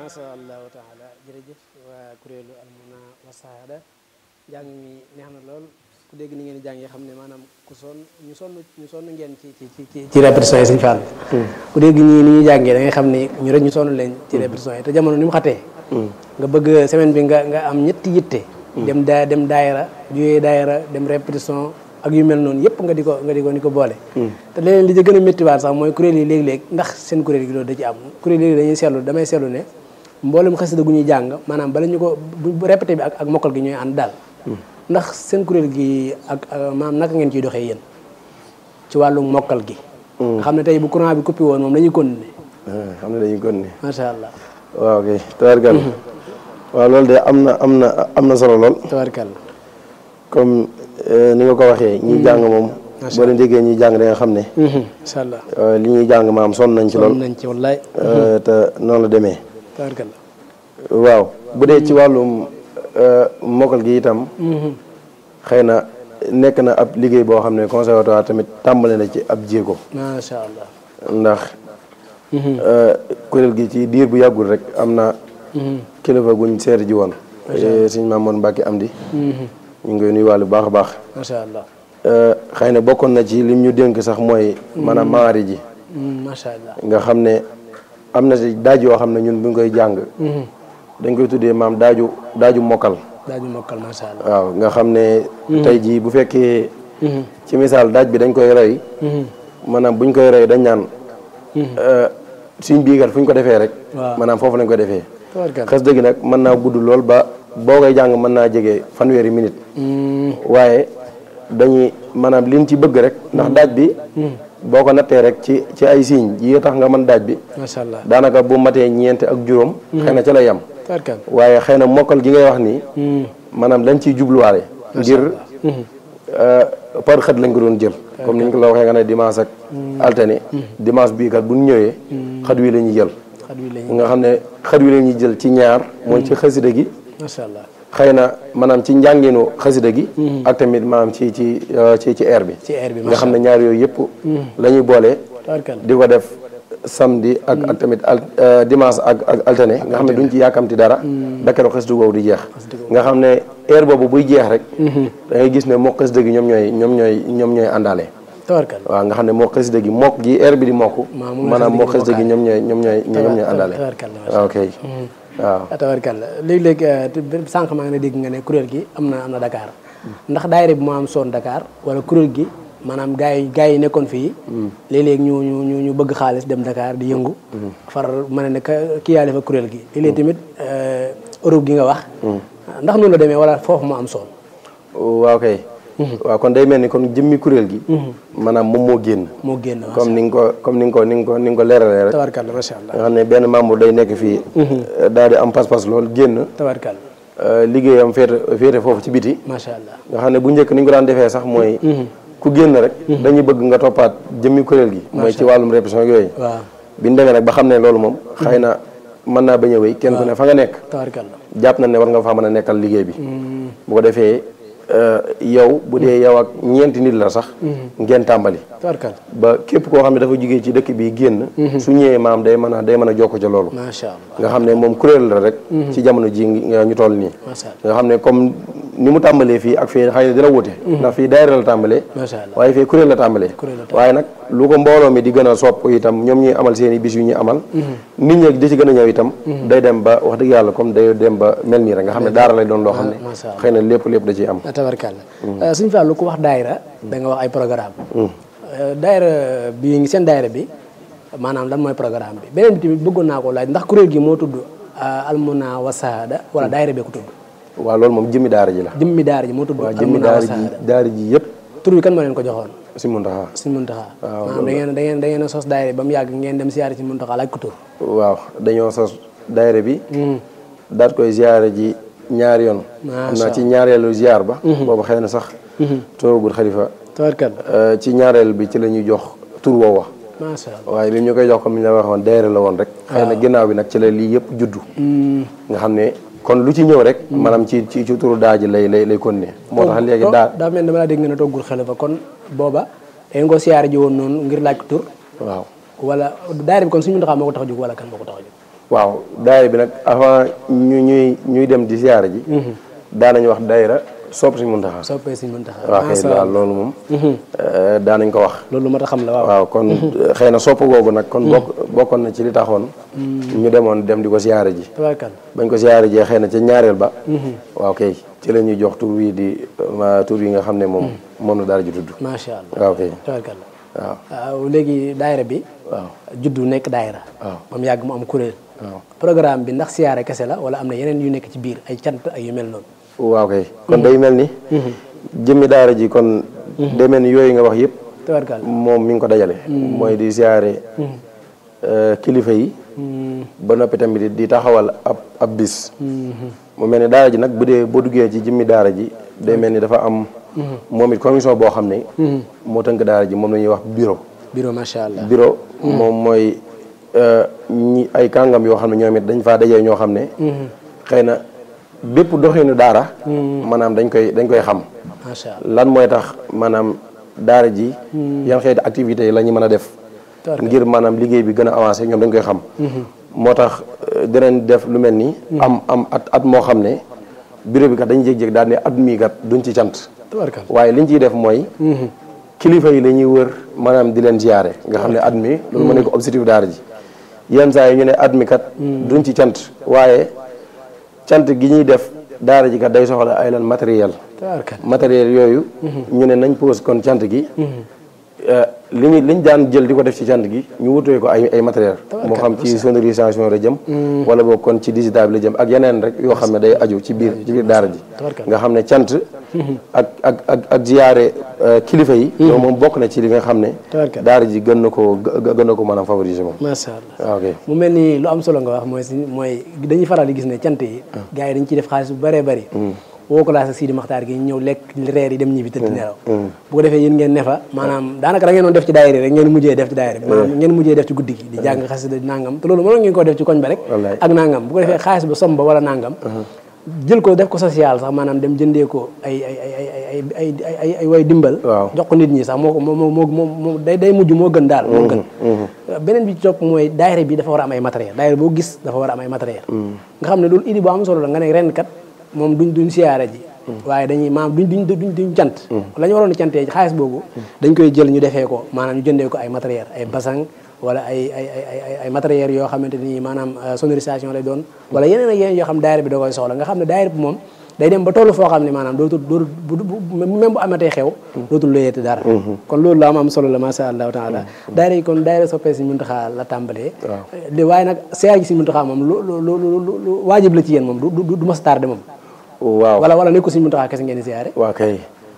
macha allahu taala jërëjëf waa kuréelu almuna wa saada njàng mi neex na lool ku dégg ni ngeen di jàngee xam ne maanaam ku sonn ñu sonn ñu sonn ngeen ci ci ci ci ci répétition yi Sëñ Fall ku dégg ñii ni ñuy jàngee da ngay xam ne ñu rek ñu sonn leen ci répétition yi te jamono ni mu xatee nga bëgg semaine bi nga nga am ñetti yitte dem daa dem daayira juyee daayira dem répétition ak yu mel noonu yëpp nga di ko nga di ko ni ko boole te leneen li ci gën a méttiwaat sax mooy kuréel yi léeg-léeg ndax seen kuréel gi loolu da ci am kuréel yi dañuy seetlu damay seetlu ne mboolem xasida gu ñuy jàng maanaam bala ñu ko bu répété bi ak ak mokkal gi ñooy ànd daal ndax seen kuréel gi ak maanaam naka ngeen ciy doxee yéen ci wàllu mokkal gi nga xam ne tey bu courant bi coupé woon moom dañuy continuer xam ne dañuy continuer macha allah waaw kay tabarkal waaw loolu de am na am na am na solo lool tabarkal comme ni nga ko waxee ñi jàng moom boo leen déggee ñuy jàng da nga xam ne incha allah li ñuy jàng maam sonn nañ ci lool nañ ci wallaay te noonu la demee tabarkal waaw bu dee ci wàllum mokkal gi itam xëy na nekk na ab liggéey boo xam ne conservatoire tamit tàmbale na ci ab jéego macha allah ndax kuréel gi ci diir bu yàggul rek am na kilifa guñ seeti ji woon sëñ Mamoon Mbàkke am di ñu ngi koy nuyu wàllu baax a baax macha allah xëy na bokkoon na ci lim ñu dénk sax mooy maanaam maari ji macha allah nga xam ne am na si daaj yoo xam ne ñun bu ñu koy jàng dañ koy tuddee maam daaju daaju mokkal daaju mokkal macha allah waaw nga xam ne tey jii bu fekkee ci misaal daaj bi dañ koy rey maanaam buñ koy rey dañ naan suñ biigat fu ñu ko defee rek waaw maanaam foofu lañ ko defee tabarkal xas dëgg nag mën naa gudd lool ba boo koy jàng mën naa jege fanweeri minute waaye dañuy maanaam liñ ci bëgg rek ndax daaj bi boo ko nattee rek ci ci ay signes yi tax nga mën daaj bi macha allah daanaka bu matee ñeent ak juróom xëy na ca la yem tabarkal waaye xëy na mokkal gi ngay wax nii maanaam dañ ciy jubluwaale ngir par xët lañ ko doon jël comme niñ ko la waxee nga ne dimanche ak alterné dimanche bii kat bu ñu ñëwee xët wi la ñuy jël xat wi lañu nga xam ne xët wi la ñuy jël ci ñaar mooy ci xasida gi macha allah xëy na maanaam ci njànginu xasida gi ak tamit maanaam ci ci ci ci air bi ci air bi nga xam ne ñaar yooyu yëpp la ñuy boole tabarkal di ko def samedi ak ak tamit al dimanche ak ak alterné nga xam ne duñ ci yàkkamti dara dakaro xasida googu di jeex nga xam ne air boobu buy jeex rek da ngay gis ne moo xasida gi ñoom ñooy ñoom ñooy ñoom ñooy àndaale tabarkal waaw nga xam ne moo xasida gi mokk gi air bi di mokk Maa moom la maanaam moo xasida xasida gi gi ñoom ñooy ñoom ñooy ñoom ñooy àndaale tabarkal waaw ok waaw tabarkal léegi-léegi sànq maa ngi ne dégg nga ne kuréel gi am na am na Dakar ndax daayira bi moo am soon Dakar wala kuréel gi maanaam gars yi gars yi nekkoon fii léeg-léeg ñu ñu ñu ñu bëgg xaalis dem Dakar di yëngu far ma ne ne ka- kii yaale fa kuréel gi léeg-léeg tamit Europe gi nga wax ndax noonu la demee wala foofu moo am soon waaw kay waaw kon day mel ni kon jëmmi kuréel gi maanaam moom moo génn moo génn comme ni nga ko comme ni nga ko ni nga ko ni nga ko leeralee rek tabarkal macha allah nga xam ne benn membre day nekk fii daal di am pas-pas lool génn tabarkal liggéeyam féete féete foofu ci biti macha allah nga xam ne bu njëkk ni ñu ko daan defee sax mooy ku génn rek dañuy bëgg nga toppaat jëmmi kuréel gi mooy ci wàllum répétition yooyu waaw bi ñu demee nag ba xam ne loolu moom xëy na mën naa bañ a wéy kenn ku ne fa nga nekk tabarkal jàpp na ne war nga faa mën a nekkal liggéey bi bu ko defee yow bu dee yow ak ñeenti nit la sax ngeen tàmbali tabarkal ba képp koo xam ne dafa jugee ci dëkk bi génn su ñëwee maam day mën a day mën a jokko ca loolu macha allah nga xam ne moom kuréel la rek ci jamono ji nga ñu toll nii macha allah nga xam ne comme ni mu tàmbalee fii ak fii xëy na dina wute ndax fii daayira la tàmbalee macha allah waaye fii kuréel la tàmbalee Kuréel la waaye nag lu ko mbooloo mi di gën a sopp itam ñoom ñuy amal seen i bis yu ñuy amal nit ñi di ci gën a ñëw itam day dem ba wax dëgg yàlla comme day dem ba mel nii rek nga xam ne daara lay doon loo xam ne macha allah. xëy na lépp lépp da ciy am tabarkal suñu fàllu ku wax daayira da nga wax ay programme daayira bi ngi seen daayira bi maanaam lan mooy programme bi beneen bi tamit bëggoon naa ko laaj ndax kuréel gi moo tudd almuna wasaada wala daayira bee ko tudd waaw loolu moom jëmmi daara ji la jëmmi daara ji moo tudd waaw jëmmi almuna daara ji wasaada daara ji yëpp tur bi kan moo leen ko joxoon si muntaxa suñ muntaxaa maanaam da ngeen da ngeen da ngeen a sos daayira ba mu yàgg ngeen dem siyaare si muntaxaa laaj ko tur waaw dañoo sos daayira bi daat koy ziyaare ji ñaari yoon xam naa ci ñaareelu ziyaar ba boobu xëy na sax toogul xalifa tabarkal ci ñaareel bi ci la ñuy jox tur woowa macha allah waaye bi ñu koy jox comme ni ñu la waxoon daayira la woon rek xëy na ginnaaw bi nag ci la lii yëpp juddu nga xam ne kon lu ci ñëw rek maanaam ci ci ci turu daa ji lay lay lay continuer moo tax léegi daa daa mel ne dama laa dégg nga ne toggul xalifa kon booba da ngeen ko siyaare ji woon noonu ngir laaj ko tur waaw wala daayira bi kon suñu muntaxaa moo ko tax a jóg wala kan moo ko tax a jóg waaw daayira bi nag avant ñu ñuy ñuy dem di siyaare ji daanañ wax daayira sopp Sëñ Muntaxa soppee Sëñ Muntaxa waaw kay waaw loolu moom daanañ ko wax loolu mat a xam la waaw waaw kon xëy na sopp googu nag kon bokk bokkoon na ci li taxoon ñu demoon dem di ko siyaare ji tabarkal bañ ko siyaare jee xëy na ca ñaareel ba waaw kay ci la ñuy jox tur wi di ma tur yi nga xam ne moom moom la daara ji tudd macha allah waaw kay tabarkal waaw waaw léegi daayira bi waaw juddu nekk daayira waaw moom yàgg mu am kuréel waaw programme bi ndax siyaare kese la wala am na yeneen yu nekk ci biir ay cant ak yu mel noonu waaw kay kon day mel ni jëmmi daara ji kon day mel ni yooyu nga wax yëpp tabarkal moom mi ngi ko dajale mooy di siyaare kilifa yi ba noppi tamit di taxawal ab ab bis mu mel ni daara ji nag bu dee boo duggee ci jëmmi daara ji day mel ni dafa am moom it commission boo xam ne moo tënk daara ji moom la ñuy wax bureau bureau macha allah bureau moom mooy ñi ay kàngam yoo xam ne ñoom it dañ faa dajee ñoo xam ne xëy na bépp doxinu daara maanaam dañ koy dañ koy xam macha allah lan mooy tax maanaam daara ji yan xeeti activités yi la ñu mën a def tabarkal ngir maanaam liggéey bi gën a avancé ñoom dañ koy xam moo tax euh, dinañ def lu mel ni am am at at moo xam ne bureau bi kat dañu jéeg-jéeg daal ne at mii kat duñ ci cant tabarkal waaye liñ ciy def mooy kilifa yi la ñuy wër maanaam di leen ziyaare nga xam ne at mi loolu mu nekk objectif daara ji yenn saa yi ñu ne at mi kat duñ ci cant waaye cant gi ñuy def daara ji kat day soxla ay lan matériel tabarkal matériel yooyu ñu ne nañ pose kon cant gi li ñu li ñu daan jël di ko def ci cant gi ñu wutee ko ay ay matériel moo xam ci sonorisation la jëm wala boog kon ci digital bi la jëm ak yeneen rek yoo xam ne day aju ci biir ci biir daara ji Tabarkalla. nga xam ne cant ak ak ak ak ziyaare kilifa yi loolu moom bokk na ci li nga xam ne Tabarkalla. daara ji gën na koo gë- gën na ko maanaam favoriser moom macha allah waaw ok mu mel ni lu am solo nga wax mooy si mooy dañuy faral di gis ne cant yi gars yi dañ ciy def xaalis bu bëree bëri woo ko laa sa Sidi Maxtaar gi ñëw lekk reer yi dem ñibbi tëdd nelaw bu ko defee yéen ngeen ne fa maanaam daanaka da ngeen doon def ci daayira rek ngeen mujjee def ci daayira bi maanaam ngeen mujjee def ci guddi gi di jàng xasida di nangam te loolu mënoon ngeen koo def ci koñ ba rek Wallaay. ak nangam bu ko defee xaalis ba som ba wala nangam jël ko def ko social sax maanaam dem jëndee ko ay ay ay ay ay ay ay ay ay way dimbal Waaw. jox ko nit ñi sax moo ko moo moo moo moo day day mujj moo gën daal moo gën beneen bi ci topp mooy daayira bi dafa war a am ay matériel daayira boo gis dafa war a am ay matériel nga xam ne loolu idée bu am solo la nga ne ren kat moom duñ duñ siyaare ji waaye dañuy maanaam duñ duñ duñ duñ cant la ñu waroon a cantee xaalis boobu dañ koy jël ñu defee ko maanaam ñu jëndee ko ay matériel ay basang wala ay ay ay ay ay ay matériel yoo xamante ni maanaam euh, sonorisation lay doon wala yeneen ak yeneen yoo xam daayira bi da koy soxla nga xam ne daayira bi moom day dem ba tollu foo xam ne maanaam dootul dootul bu bu même bu amatee xew dootul loyeeti dara kon loolu la am am solo la masha allahu taala daayira yi kon daayira soppee si muntaxaa la tàmbalee li waaye nag siyaar gi si muntaxaa moom lu lu lu lu lu waajib la ci yéen moom du du du mas tardé moom waaw wala wala nekko si muntaxaa kese ngeen di siyaare waa kay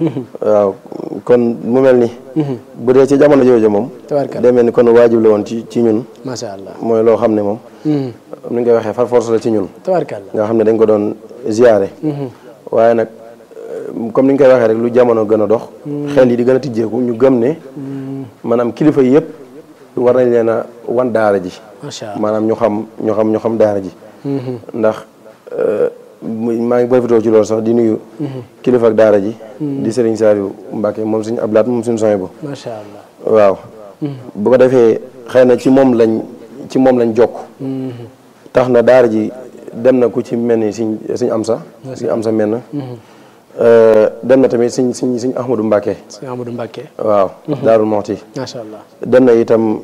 waaw kon mu mel ni bu dee ci jamono jooju moom tabarkal day mel ni kon waajib la woon ci ci ñun masha allah mooy loo xam ne moom ni nga koy waxee far force la ci ñun tabarkal nga xam ne dañ ko doon ziyaare waaye nag euh, comme ni nga koy waxee rek lu jamono gën a dox xel yi di gën a tijjeeku ñu gëm ne maanaam kilifa yi yëpp war nañ leen a wan daara ji masha allah maanaam ñu xam ñu xam ñu xam daara ji ndax euh, muy- maa ngi profité ci loolu sax di nuyu kilifa ak daara ji di Serigne Saliou Mbacke moom suñu ablaat moom suñu soñ bu masha allah waaw bu ko defee xëy na ci moom lañ ci moom lañ jokk tax na daara ji dem na ku ci mel ni siñ siñ am sa siñ am sa mel na dem na tamit siñ siñ siñ Ahmadou Mbacke sëñ Amadou Mbacke waaw Daarul Moxti masha allah dem na itam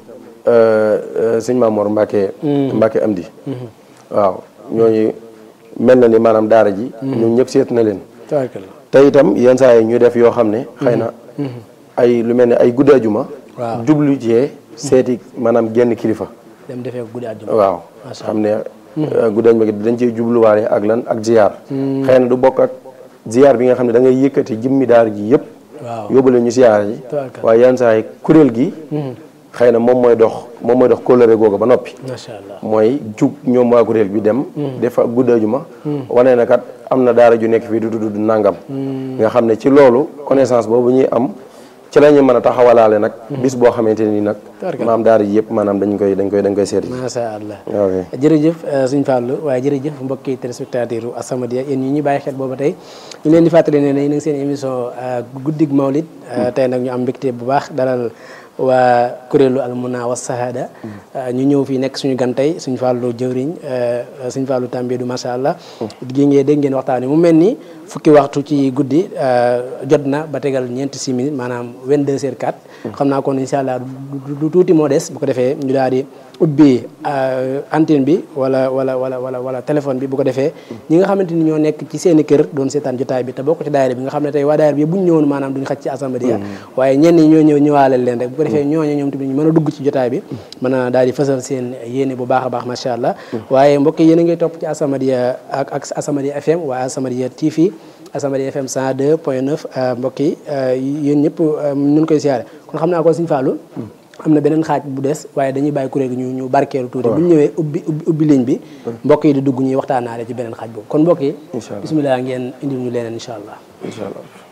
sëñ Mamoor Mbacke Mbacke Amdi waaw ñooñu mel na ni maanaam daara ji ñoom ñëpp seet na leen tabarkal te itam yenn saa yi ñu def yoo xam ne xëy na ay lu mel ne ay guddi ajuma waaw jublu ci seeti maanaam genn kilifa dem defee ko guddi àjjuma waaw Macha xam ne guddi ajuma gi dañ ciy jubluwaale ak lan ak ziyaar xëy na du bokk ak ziyaar bi nga xam ne da ngay yëkkati jëmmi daara ji yëpp waaw yóbbu leen ñu ziyaar ji tabarkal waaye yenn saa yi kuréel gi xëy na moom mooy dox moom mooy dox kóllëre googu ba noppi masha allah mooy jug ñoom waa kuréel bi dem defa guddi ajuma wane na kat am na daara ju nekk fii du tudd nangam nga xam ne ci loolu connaissance boobu ñuy am ci la ñuy mën a taxawalaale nag bis boo xamante ni nag Tabarkalla. maam daara ji yëpp maanaam dañ koy dañ koy dañ koy seeti masha allah ok jërëjëf suñ Fallou waaye jërëjëf mbokki téléspectateur u As-Samadiyya yéen ñi ñuy bàyyi xel booba tey ñu leen di fàttali ne ne yéen a ngi seen émission guddig Mawlid tey nag ñu am mbégte bu baax dalal waa kuréelu al muna wa sahada ñu ñëw fii nekk suñu gan tey suñu fàllu jëwriñ suñu fàllu tàmbeedu macha allah gi ngeen dégg ngeen waxtaan mu mel ni fukki waxtu ci guddi jot na ba tegal ñeenti six minutes maanaam 22 heures 4 xam naa kon incha allah du tuuti moo des bu ko defee ñu daal di ubbi antenne bi wala wala wala wala wala téléphone bi bu ko defee ñi nga xamante ni ñoo nekk ci seeni kër doon seetaan jotaay bi te bokk ci daayira bi nga xam ne tey waa daayira bi bu ñu ñëwoon maanaam duñu xaj ci assemblée waaye ñenn ñi ñoo ñëw ñëwaaleel leen rek bu ko defee ñooñu ñoom tamit ñu mën a dugg ci jotaay bi mën a daal di fësal seen yéene bu baax a baax macha allah waaye mbokk yéen a ngay topp ci As-Samadiyya ak ak As-Samadiyya FM waa As-Samadiyya TV As-Samadiyya FM 102 point 9 mbokk yi yéen ñëpp ñu koy siyaare kon xam naa ko Sëñ Fallou am na beneen xaaj bu des waaye dañuy bàyyi kuréel gi ñu ñu barkeelu tuuti bu ñu ñëwee ubbi ubbi ligne bi mbokk yi di dugg ñuy waxtaanaale ci beneen xaaj boobu kon mbokk yi bisimilah ngeen indil ñu leneen incha allah incha allah